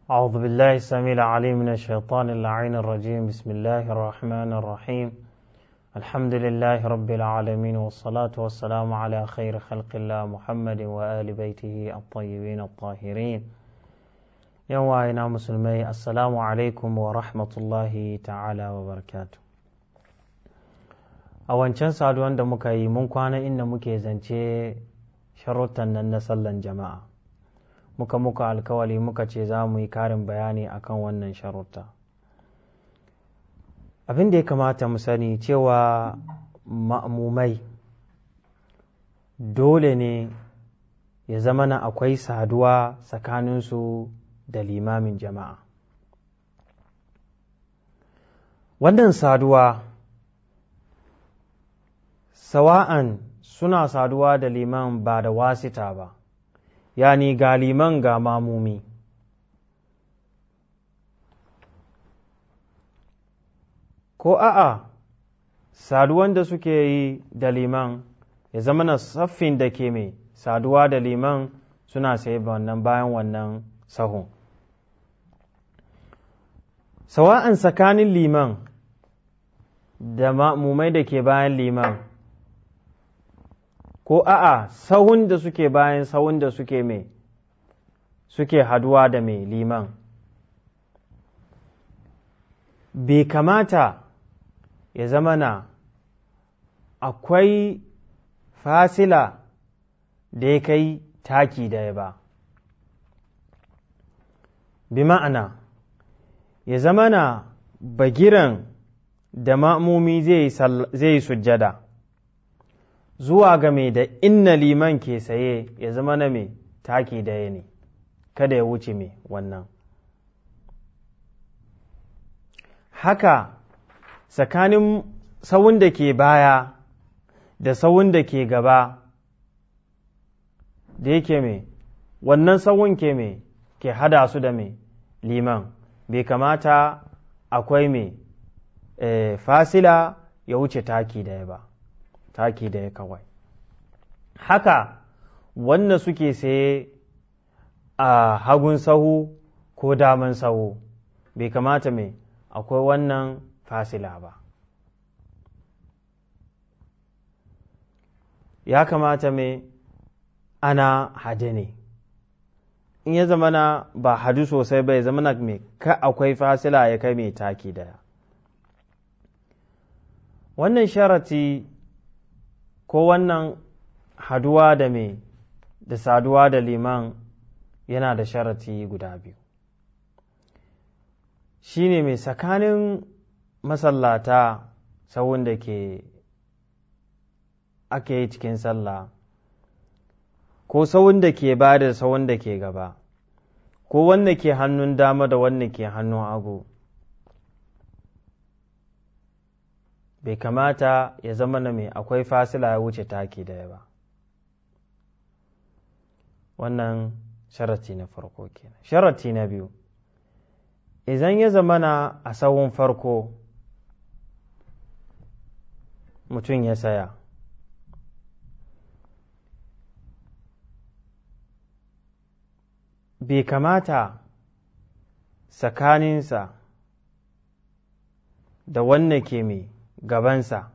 أعوذ بالله السميع العليم من الشيطان اللعين الرجيم بسم الله الرحمن الرحيم الحمد لله رب العالمين والصلاة والسلام على خير خلق الله محمد وآل بيته الطيبين الطاهرين يوم وعينا مسلمي السلام عليكم ورحمة الله تعالى وبركاته a wancan saduwan da muka yi mun kwana inda muke zance sharuttan nan na sallan jama'a muka muka alkawali muka ce za mu yi karin bayani akan wannan sharutta abin da ya kamata mu sani cewa ma'amumai dole ne ya zama na akwai saduwa tsakaninsu da limamin jama'a wannan saduwa sawa'an suna saduwa da liman ba da wasita ba yani ga liman ga mamumi ko a'a saduwan da suke yi da liman ya zama na saffin da ke mai saduwa da liman suna sai wannan bayan wannan sahun sawa'an tsakanin liman da ma'mumai da ke bayan liman ko a'a sahun da suke bayan sahun da suke mai suke haduwa da mai liman bai kamata ya zama na akwai fasila da ya kai taki daya ba bi ma'ana ya zama na bagiran da ma'amumi zai yi sujjada zuwa ga mai da inna liman ke saye ya zama na mai taki daya ne kada ya wuce mai wannan haka tsakanin sawun da ke baya da sawun da ke gaba da yake mai wannan sawun ke mai ke hada su da mai liman bai kamata akwai mai e, fasila ya wuce taki daya ba taki daya kawai haka wanda suke saye a hagun sahu ko daman sahu bai kamata mai akwai wannan fasila ba ya kamata mai ana hade ne in ya zama na ba hadu sosai ba ya zama na mai ka akwai fasila ya kai mai taki daya wannan sharati ko wannan haduwa da mai da saduwa da liman yana da sharati guda biyu shi ne mai tsakanin masallata sawun da ke ake yi cikin sallah ko sawun da ke ba da sawun da ke gaba ko wanda ke hannun dama da wanda ke hannun agu bai kamata ya zama na mai akwai fasila ya wuce taki daya ba wannan sharati na farko kenan sharati na biyu idan ya zama na a sawun farko mutum ya saya bai kamata tsakaninsa da wanne ke mai gabansa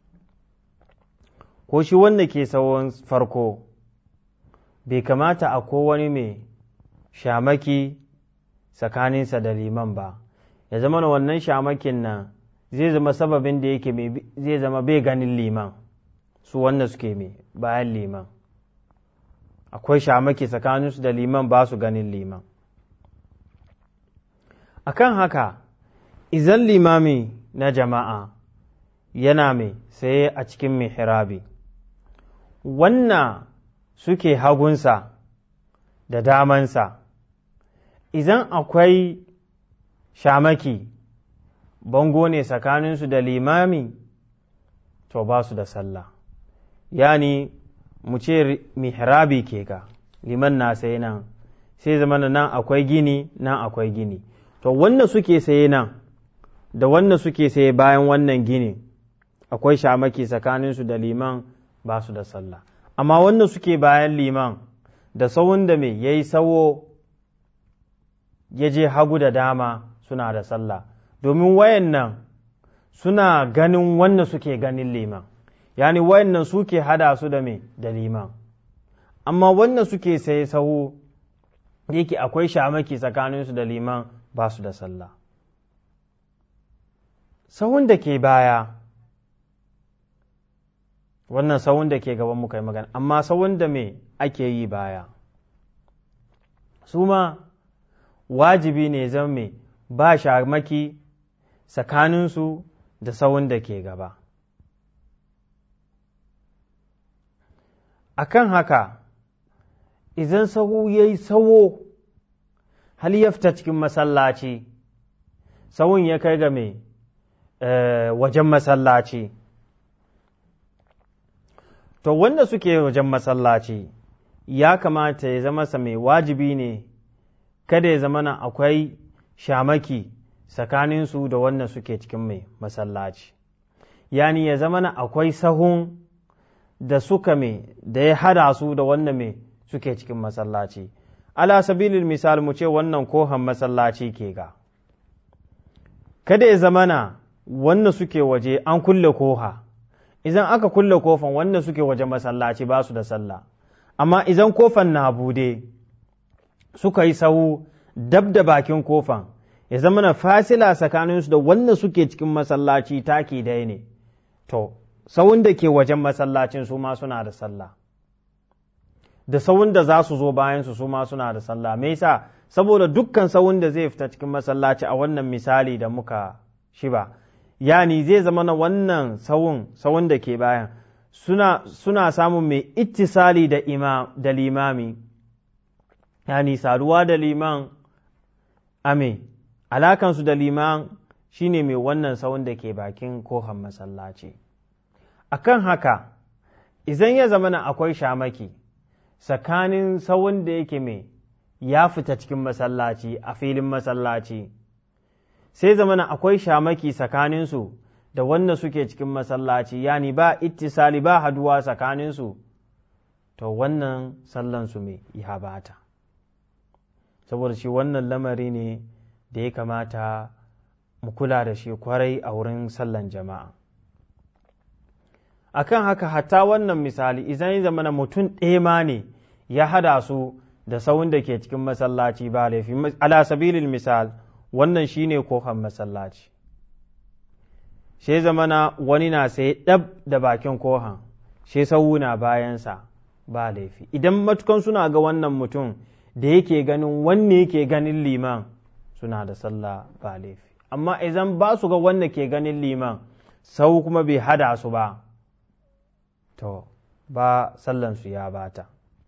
ko shi wanda ke sawon farko bai kamata a wani mai shamaki tsakaninsa da liman ba ya zama na wannan shamakin nan zai zama sababin da yake zai zama bai ganin liman su wanda suke mai bayan liman akwai shamaki tsakaninsu da liman ba su ganin liman akan haka izan limami na jama'a yana mai saye a cikin mihrabi wannan suke hagunsa da damansa idan akwai shamaki bango ne tsakaninsu da limami to ba su da sallah yani mu ce mihrabi ke ga liman na sai nan sai zama nan akwai gini nan akwai gini to wanda suke saye nan da wanda suke saye bayan wannan gini akwai shamaki tsakaninsu da liman ba su da sallah amma wanda suke bayan liman da sawun da mai ya yi sawo ya je hagu da dama suna da sallah domin wayannan suna ganin wanda suke ganin liman yani wayannan suke hada su da me da liman amma wanda suke sai sahu yake akwai shamaki tsakaninsu da liman ba su da sallah sahun da ke baya wannan sahun da ke gaban muka yi magana amma sahun da me ake yi baya su ma wajibi ne zan me ba shamaki tsakaninsu da sahun da ke gaba akan haka idan sahu ya yi sawo hal ya fita cikin masallaci sahun ya kai ga mai wajen masallaci to wanda suke wajen masallaci ya kamata ya zama sa mai wajibi ne kada ya zama na akwai shamaki tsakaninsu da wanda suke cikin mai masallaci yani ya zama na akwai sahun da suka mai da ya hada su da wannan mai suke cikin masallaci ala sabilil misal mu ce wannan kohan masallaci ke ga kada ya zamana wanda suke waje an kulle koha idan aka kulle kofan wanda suke waje masallaci ba su da sallah amma idan kofan na bude suka yi sahu dab da bakin kofan ya zama na fasila tsakaninsu da wanda suke cikin masallaci taki dai ne to sawun da ke wajen masallacin su ma suna da sallah da sawun da za su zo bayansu su ma suna da sallah me yasa saboda dukkan sawun da zai fita cikin masallaci a wannan misali da muka shi ba yani zai zama na wannan sawun sawun da ke bayan suna, suna samun mai ittisali da, ima, da limami yani saduwa da liman ame alakansu da liman shine mai wannan sawun da ke bakin kohan masallaci akan haka idan ya zama na akwai shamaki tsakanin sawun da yake mai ya fita cikin masallaci a filin masallaci sai zamana akwai shamaki tsakaninsu da wanda suke cikin masallaci yani ba ittisali ba haduwa tsakaninsu to wannan sallansu mai ya bata saboda shi wannan lamari ne da ya kamata mu kula da shi kwarai a wurin sallan jama'a akan haka hatta wannan misali idan ya zamana mutum ɗaya ma ne ya hada su da sawun da ke cikin masallaci ba laifi ala sabilil misal wannan shine kofar masallaci sai zamana wani na sai ɗab da bakin kohan sai sau na bayansa ba laifi idan matukan suna ga wannan mutum da yake ganin wanne yake ganin liman suna da sallah ba laifi amma idan ba su ga wanda ke ganin liman sau kuma bai hada su ba to ba sallansu ya bata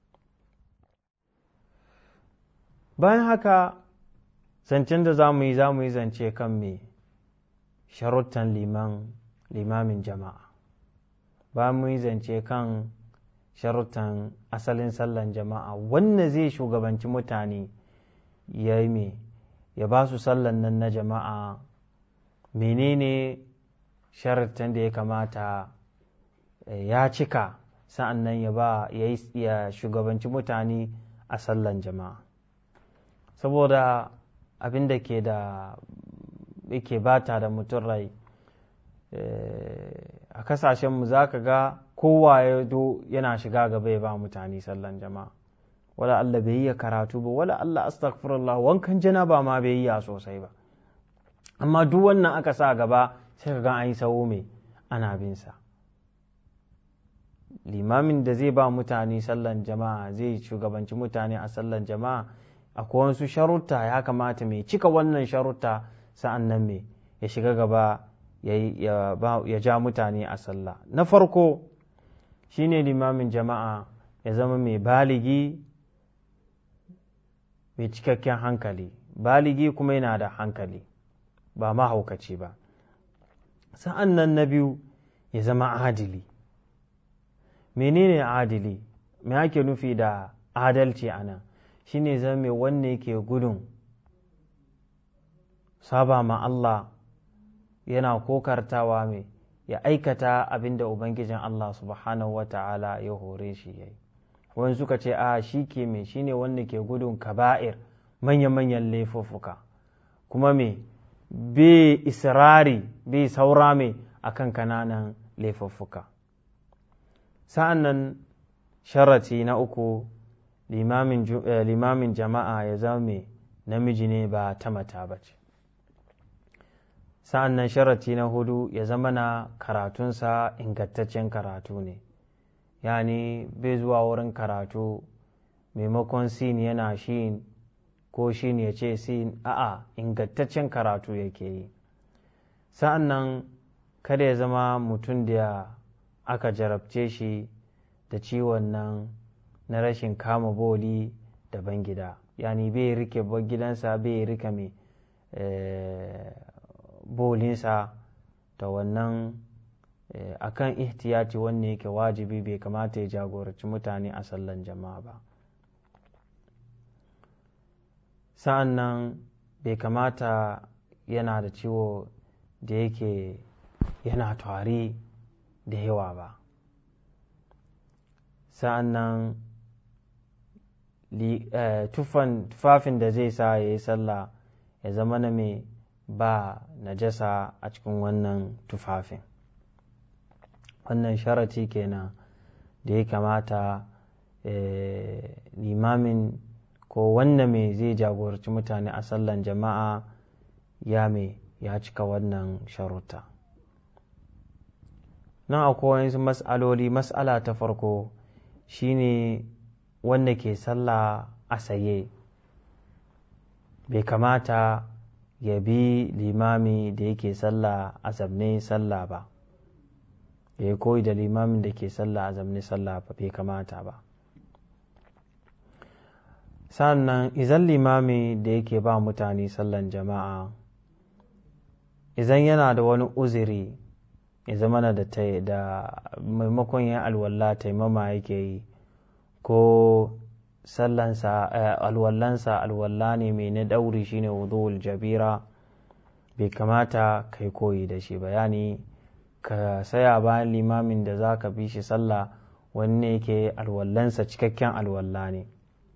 bayan haka zancen da za mu yi za mu yi zance kan me sharuttan liman limamin jama'a bayan mu yi zance kan sharuttan asalin sallan jama'a wanda zai shugabanci mutane ya yi me ya ba su sallan nan na jama'a menene sharuttan da ya kamata ya cika sa'an nan ya ba ya shugabanci mutane a sallan jama'a saboda abin da ke da yake bata da mutum rai a kasashenmu za ka ga kowa ya do yana shiga gaba ya ba mutane sallan jama'a wala Allah bai yi karatu ba wala Allah astaghfirullah wankan janaba ma bai yi sosai ba amma duk wannan aka sa gaba sai ka ga an yi sawo mai ana bin sa limamin da zai ba mutane sallan jama'a zai shugabanci mutane a sallan jama'a akwai wasu sharutta ya kamata mai cika wannan sharutta sa'an nan mai ya shiga gaba ya ja mutane a sallah na farko shine limamin jama'a ya zama mai baligi mai cikakken hankali baligi kuma yana da hankali ba mahaukaci ba sa'an nan na biyu ya zama adili menene adili me ake nufi da adalci a nan shi ne zama wanne yake gudun saba ma Allah yana kokartawa mai ya aikata abin da Ubangijin Allah subhanahu wa ta'ala ya hore shi ya yi wani suka ce a shi ke mai shi ne wanda ke gudun kaba'ir manya-manyan laifuffuka kuma me bai israri bai saura me akan kananan laifuffuka sa'an nan sharati na uku limamin jama'a ya zama mai namiji ne ba ta mata ba ce sa'an nan sharati na hudu ya zama na karatunsa ingantaccen karatu ne yani bai zuwa wurin karatu maimakon sin yana shi ko shi ya ce sin a'a ingantaccen karatu yake yi sa'an nan kada ya zama mutum da aka jarabce shi da ciwon nan na rashin kama boli daban gida yani bai rike gidansa bai rike mai bolinsa ta wannan akan ihtiyati wanne yake wajibi bai kamata ya jagoranci mutane a sallan jama'a ba sa'an nan bai kamata yana da ciwo da yake yana tari da yawa ba sa'an nan tufafin da zai sa ya yi sallah ya zama na mai ba najasa a cikin wannan tufafin wannan sharati kenan da ya kamata limamin ko wanda mai zai jagoranci mutane a sallan jama'a ya mai ya cika wannan sharuta nan akwai wasu mas'aloli mas'ala ta farko shine wanda ke sallah a saye bai kamata ya bi limami da yake sallah a zamne sallah ba ya yi koyi da limamin da ke sallah a zamne sallah ba bai kamata ba sannan izan limami da yake ba mutane sallan jama'a izan yana da wani uziri ya zama da da maimakon yin alwallah taimama yake yi ko sallansa alwallansa alwalla ne mai na dauri shine wudu'ul jabira bai kamata kai koyi da shi bayani ka saya bayan limamin da za ka bi shi sallah wanne yake alwallansa cikakken alwalla ne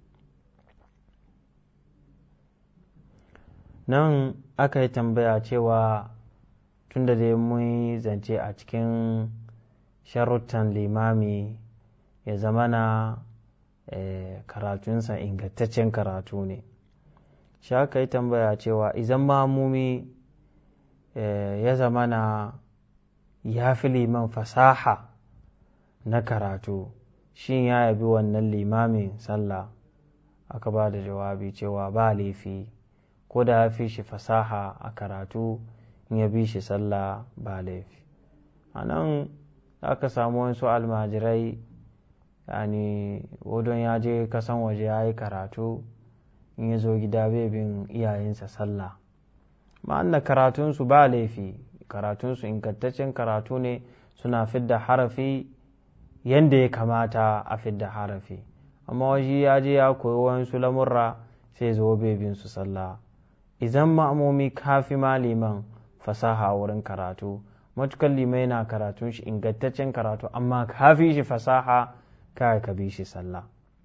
nan aka yi tambaya cewa tunda dai mun yi zance a cikin sharuttan limami ya zamana karatunsa ingantaccen karatu ne shi aka yi tambaya cewa izan mamumi ya zamana ya fi liman fasaha na karatu shin ya yabi wannan limamin sallah aka ba da jawabi cewa ba laifi ko da ya fi shi fasaha a karatu in ya bi shi sallah ba laifi a nan aka samu wasu almajirai yani wadon ya je kasan waje ya yi karatu in ya zo gida bai bin iyayensa sallah ma'ana karatunsu ba laifi karatunsu ingantaccen karatu ne suna fidda harafi yadda ya kamata a fidda harafi amma waje ya je ya koyi wasu lamurra sai zo bai bin su sallah idan ma'amomi kafi maliman fasaha wurin karatu matukan limai na karatun shi ingantaccen karatu amma kafi shi fasaha kai ka bi shi sallah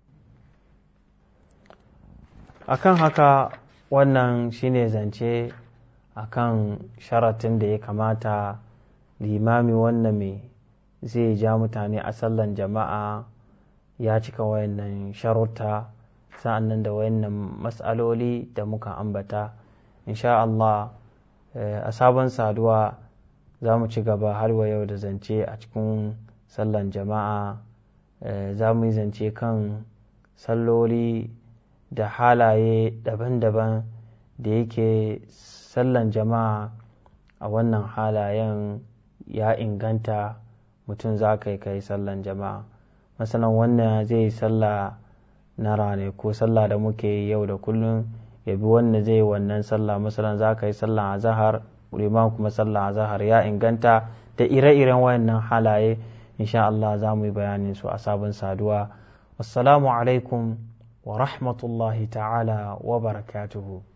akan haka wannan shine zance akan sharatin da ya kamata limami wannan mai zai ja mutane a sallan jama'a ya cika wayannan sharuta sa'an nan da wayannan matsaloli da muka ambata insha Allah a sabon saduwa za mu ci gaba har wa yau da zance a cikin sallan jama'a za mu yi zance kan salloli da halaye daban-daban da yake sallan jama'a a wannan halayen ya inganta mutum za ka yi kai sallan jama'a masanan wannan zai yi sallah na rane ko sallah da muke yi yau da kullum ya bi wanda zai yi wannan sallah masalan za ka yi sallah a zahar liman kuma sallah a zahar ya inganta da ire-iren wayannan halaye insha Allah za mu yi bayanin su a sabon saduwa wassalamu alaikum wa rahmatullahi ta'ala wa barakatuhu